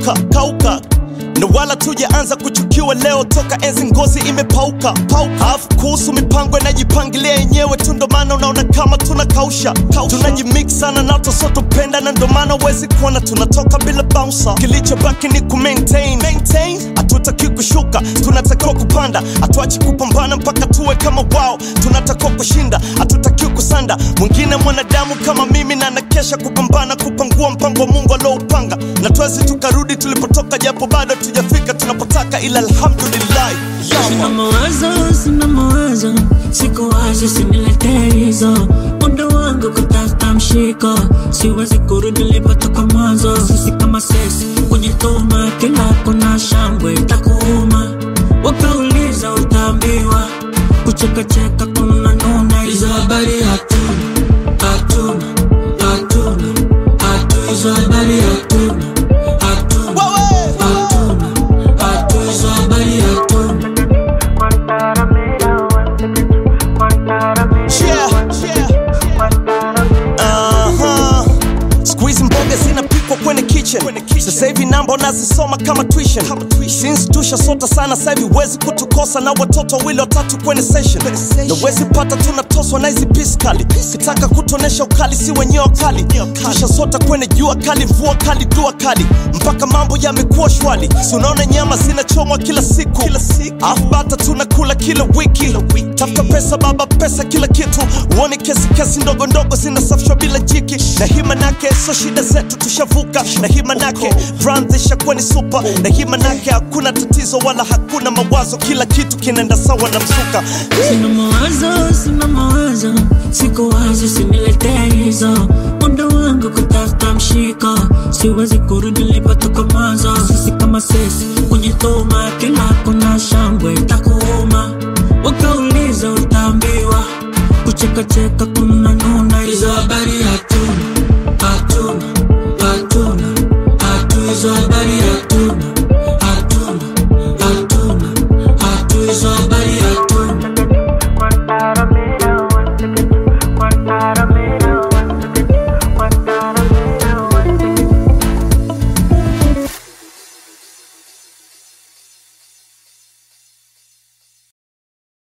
kauka kauka na wala tujaanza kuchukiwa leo toka enzi ngozi imepauka pauka. Alafu kuhusu mipango inajipangilia yenyewe tu, ndo maana unaona kama tunakausha tunajimix sana na tosotopenda, na ndo maana uwezi kuona tunatoka bila bouncer. Kilichobaki ni ku maintain maintain, hatutaki kushuka, tunatakiwa kupanda, hatuachi kupambana mpaka tuwe kama wao. Tunatakiwa kushinda, hatutaki kusanda. Mwingine mwanadamu kama mimi na nakesha kupambana kupangua mpango wa Mungu alioupanga, na twezi tukarudi tulipotoka, japo bado tujafika tunapotaka, ila alhamdulillah. Sina mawazo, sina mawazo, siku wazi siniletee hizo. Muda wangu kutafuta mshiko, siwezi kurudi nilipotoka mwanzo. Sisi kama sesi kujituma, kila kuna shangwe itakuuma. Wakauliza utaambiwa, kuchekacheka kuna nuna. Hizo habari hatuna, hatuna, hatuna, hatuna. Hizo habari hatuna, hatuna, Wewe! hatuna, hatuna. Hizo habari hatuna. Yeah, yeah. Aha. Siku hizi mboga zinapikwa kwenye kitchen. Sasa hivi namba nazisoma kama tuition. Since tushasota sana sasa hivi huwezi kutukosa na watoto wawili watatu kwenye session. Na huwezi pata tunatoswa na hizi pisi kali. Kitaka kutonesha ukali si wenyewe kali. Tushasota kwenye jua kali, mvua kali, dua kali. Mpaka mambo yamekuwa shwali. Si unaona nyama zinachomwa kila siku. Afu bata tunakula kila wiki. Tafuta pesa baba, pesa kila kitu. Uone kesi kesi ndogo ndogo zinasafishwa bila jiki. Na hii manake so shida zetu tushavuka. Na hii manake brand ishakuwa ni super. Na hii manake hakuna tatizo wala hakuna mawazo, kila kitu kinaenda sawa na msuka. Sina mawazo, sina mawazo, siku wazi siniletee hizo. Muda wangu kutafuta mshiko, siwezi kurudi nilipotoka mwanzo. Sisi kama sisi kujituma, kila kuna shangwe itakuuma. Wakauliza utaambiwa, kuchekacheka kuna nuna. Hizo habari hatuna, hatuna, hatuna, hatuna. Hizo habari hatuna